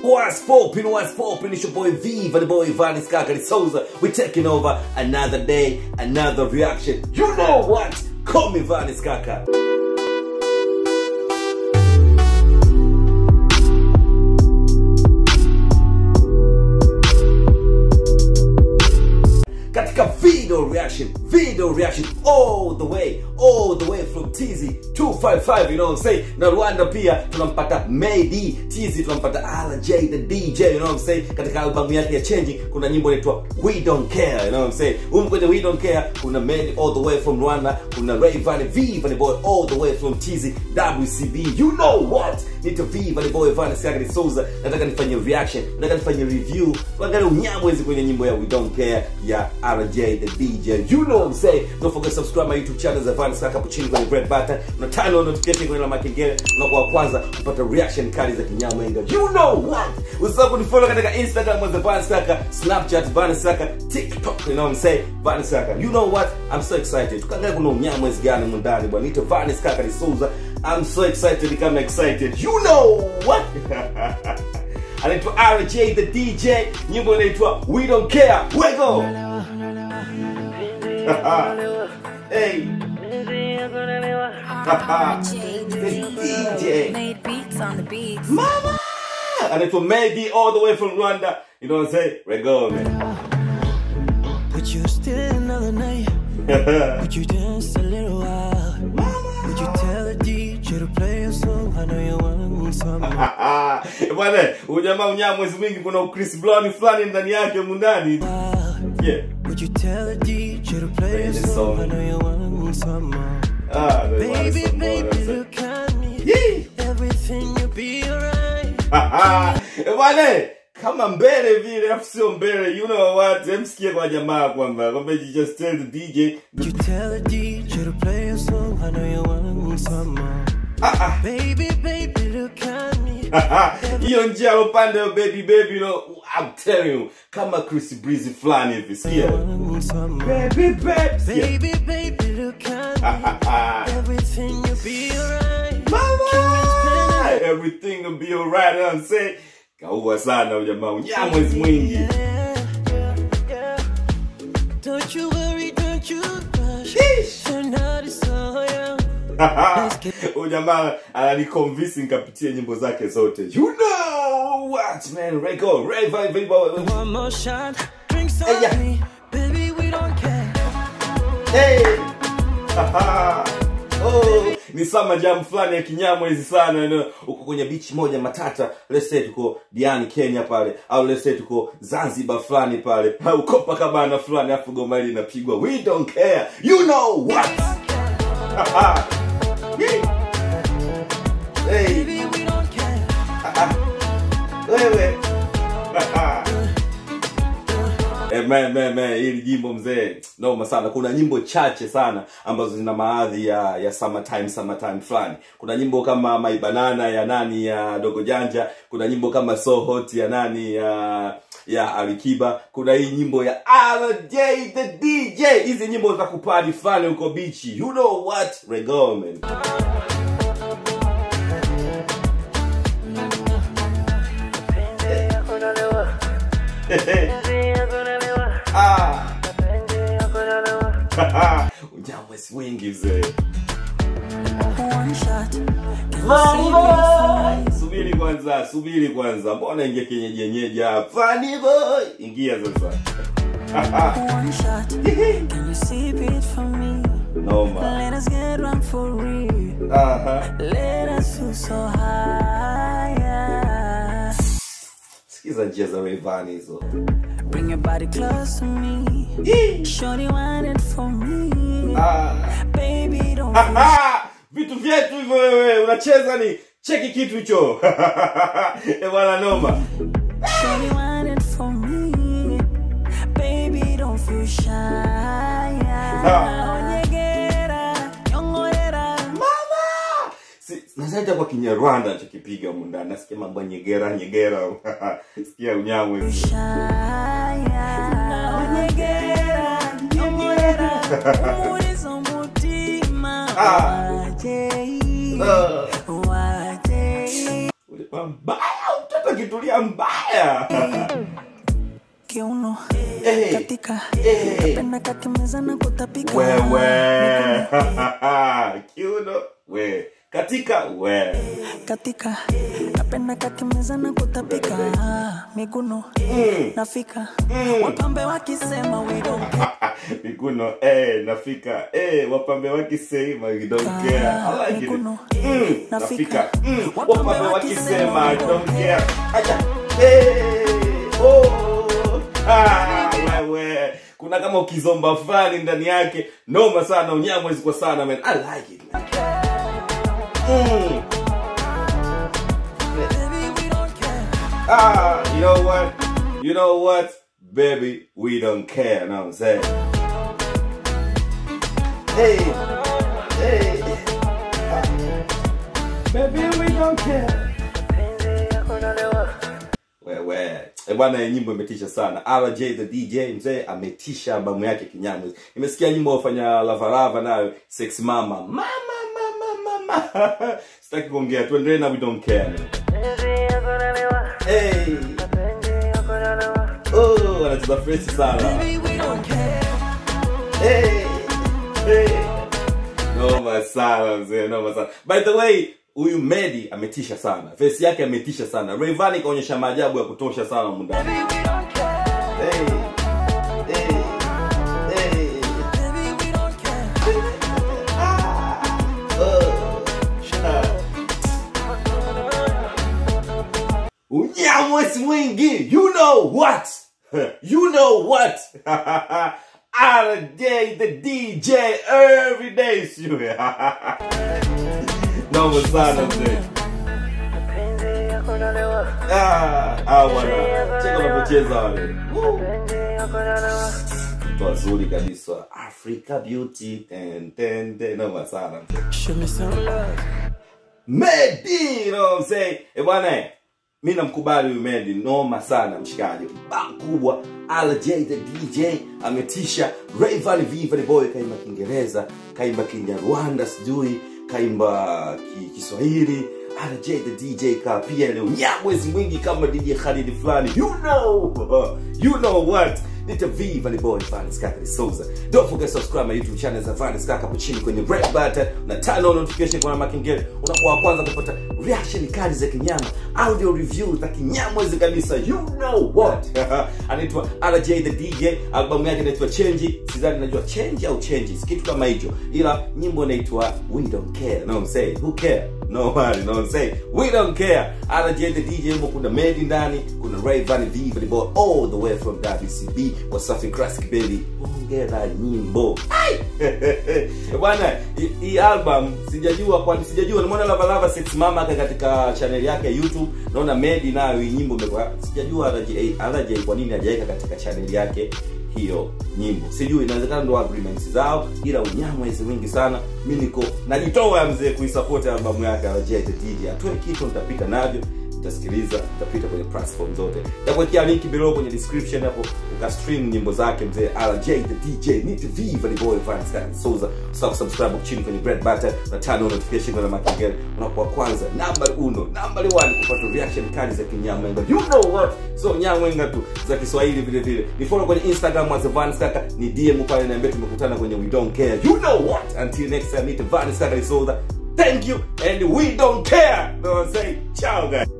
What's poppin', what's poppin'? It's your boy Viva, the boy Vanis Kakari Souza. We're taking over another day, another reaction. You know what? Call me Vanis Kaka. katika video reaction video reaction all the way all the way from TZ 255 you know what I'm saying na Rwanda pia tunampata Medi TZ tunampata RJ the DJ you know what I'm saying katika albamu yake ya Changing kuna nyimbo inaitwa We Don't Care you know what I'm saying huko kwenye We Don't Care kuna Medi all the way from Rwanda kuna Rayvanny V Vanny Boy all the way from TZ WCB you know what nito V Vanny Boy Vanny Sagari Souza nataka nifanye reaction nataka nifanye review tuangalie unyamwezi kwenye nyimbo ya We Don't Care ya RJ the DJ. You know what I'm saying? Don't forget to subscribe my YouTube channel za Vanessa hapo chini kwenye red button. Na turn on notification kwenye alama ya kengele unakuwa wa kwanza kupata reaction kali za kinyamwenga. You know what? Usisahau kunifollow katika Instagram za Vanessa, Snapchat Vanessa, TikTok, you know what I'm saying? Vanessa. You know what? I'm so excited. Tukaangalia kuna unyamwezi gani mundani bwana. Nito Vanessa Kaka Souza. I'm so excited kama excited. You know what? anaitwa RJ the DJ, nyimbo inaitwa We Don't Care. Wego. hey. the DJ. Made beats on the beats. Mama. Anaitwa Medi all the way from Rwanda. You know what I'm saying? Wego, man. Would you still another night? Would you dance a little while? Would you tell the DJ to play a song? I know you want some. Ah, bwana ujamaa unyaa mwezi mwingi kuna Chris Brown fulani ndani yake mundani while. yeah Would you tell the DJ to play Play a this song? song. I know you want some more. ah ndio maana Baby, some more, baby, that's it. look at me. Yee. Everything will be alright. Eh, bwana kama mbele vile afu sio mbele you know what emsikie kwa jamaa kwamba kwamba you just tell the DJ Would you tell the DJ to play a song? I know you want some more. ah ah Baby, baby, look at me. hiyo njia alopanda yo baby baby you know I'm telling you kama Chris Breezy fulani hivi sikia Want some more. baby baby sikia Baby, baby, look at me. Everything will be alright. Mama! Everything will be alright, you know what I'm saying? Kaua sana huyu jamaa, unyamwezi mwingi. Yeah, yeah, yeah. Don't you worry, don't you rush. Sheesh. Tonight is so young. Huyu jamaa ananiconvince nikapitie nyimbo zake zote. You know what man, Rego, Rayvanny Vivo. One more shot, drinks Hey, on yeah. me. Baby, we don't care. Hey! oh, ni sama jam fulani ya kinyamwezi sana you know. uko kwenye bichi moja matata let's say tuko Diani Kenya pale au let's say tuko Zanzibar fulani pale au Copacabana fulani afu goma hili linapigwa we don't care you know what hey, Baby, we don't care. wewe Eh, man, man, man, hili jimbo mzee noma sana kuna nyimbo chache sana ambazo zina maadhi ya ya summertime summertime fulani kuna nyimbo kama my banana ya nani ya dogo janja kuna nyimbo kama so hot ya nani ya ya alikiba kuna hii nyimbo ya RJ the DJ hizi nyimbo za kupadi fulani huko bichi you know what Rego, man ah unyamwezi mwingi mzee One shot. subiri kwanza subiri kwanza mbona ingia kienyeji yenyeji hapa Funny boy ingia sasa One shot. Can you sip it for me? noma Let us get one for real. Aha. Let us feel so high. sikiza njia za Rayvanny hizo Bring your body close to me. Shorty want it for me. Ah. Baby, don't Aha! vitu vyetu hivyo wewe unacheza ni cheki kitu hicho Eh, bwana noma Shorty want it for me. Baby, don't feel shy. Onyegera, nyongorera. mama Si- nazaita kwa kinyarwanda nachokipiga humu ndani nasikia mambo ya nyegera nyegera sikia unyamwe Shy. Onyegera, nyongorera. Uriza umutima. Ah. Waje. Ah. Waje. Ule mbaya mtoto ukitulia mbaya kiuno Eh. katika Eh. penda kakimeza na kutapika wewe kiuno we katika we katika napenda kakimeza na kutapika miguno nafika wapambe wakisema we don't care. mikuno eh, nafika eh, wapambe wakisema we don't care. I like it. Mikuno, Mm, nafika. nafika Mm, Wapambe wapambe wakisema wakisema we I don't don't care. Acha. Eh, oh, ah, wewe kuna kama ukizomba fulani ndani yake noma sana unyamwezi kwa sana man I like it man. Mm. Baby, we don't care. Ah, you know what? You know what? Baby, we don't care. Know what I'm saying? Hey, hey. Baby, we don't care. Wewe. Eh bwana hii nyimbo imetisha sana. RJ the DJ mzee ametisha albamu yake kinyamwe. Nimesikia nyimbo wafanya Lava Lava nayo Sex Mama. Mama mama mama. Sitaki kuongea. Tuendelee na we don't care. Hey. Oh, anacheza fresh sana. Baby, we don't care. Hey. Hey. Noma sana mzee, noma sana. By the way, huyu Medi ametisha sana. Face yake ametisha sana. Rayvanny kaonyesha maajabu ya kutosha sana humu ndani. Baby, we don't care. Hey. Hey. Hey. Baby, we don't care. Oh. Unyamwezi mwingi, you know what? You know what? RJ the DJ every day sure. Noma sana mzee. Ah, ah bwana. Cheka unapocheza wale. Woo. Mtu wazuri kabisa. Africa Beauty. Ten, ten, ten. Noma sana mzee. Show me some love. Medi, you know what I'm saying? Eh bwana, eh, mi namkubali huyu Medi, noma sana mshikaji, bang kubwa. RJ the DJ ametisha. Rayvanny Viva the boy kaimba Kiingereza, kaimba Kinyarwanda, sijui kaimba ki, Kiswahili. RJ the DJ ka pia leo nyamwezi mwingi kama DJ Khalid fulani. You know, you know what? Nita Viva the boy Vanis Kaka Souza. Don't forget to subscribe my YouTube channel za Vanis Kaka hapo chini kwenye red button na turn on notification kwa makengele. Unakuwa wa kwanza kupata reaction kali za kinyama, audio review za kinyamwezi kabisa. You know what? Anaitwa RJ the DJ, albamu yake inaitwa Change. Sidhani najua change au changes, kitu kama hicho. Ila nyimbo inaitwa We Don't Care. No I'm saying, who care? No one, no I'm saying. We don't care. RJ the DJ huko kuna Medi ndani, kuna Rayvanny Viva the boy all the way from WCB Wasafi Classic Baby. Ongera nyimbo. Ai! Bwana, hii- hii album sijajua kwani sijajua nimeona Lava Lava Sex Mama ka- katika channel yake ya YouTube. Naona Medi nayo hii nyimbo imekuwa sijajua RJ RJ kwa nini hajaweka katika channel yake hiyo nyimbo sijui inawezekana ndo agreements zao ila unyamwezi mwingi sana mi niko najitoa mzee kuisupport albamu yake RJ the DJ atoe kitu nitapita navyo nitasikiliza nitapita kwenye platform zote nitakuwekea link below kwenye description hapo ukastream nyimbo zake mzee RJ the DJ Nita Viva the boy Vance Karen Souza usahau kusubscribe hapo chini kwenye red button na turn on notification kwa makengele unakuwa kwanza number uno number one kupata reaction kali za kinyamwenga you know what so nyamwenga tu za Kiswahili vile vile ni follow kwenye Instagram as Vance Kaka ni DM pale niambie tumekutana kwenye we don't care you know what until next time Nita Vance Kaka Souza thank you and we don't care know what I'm saying ciao guys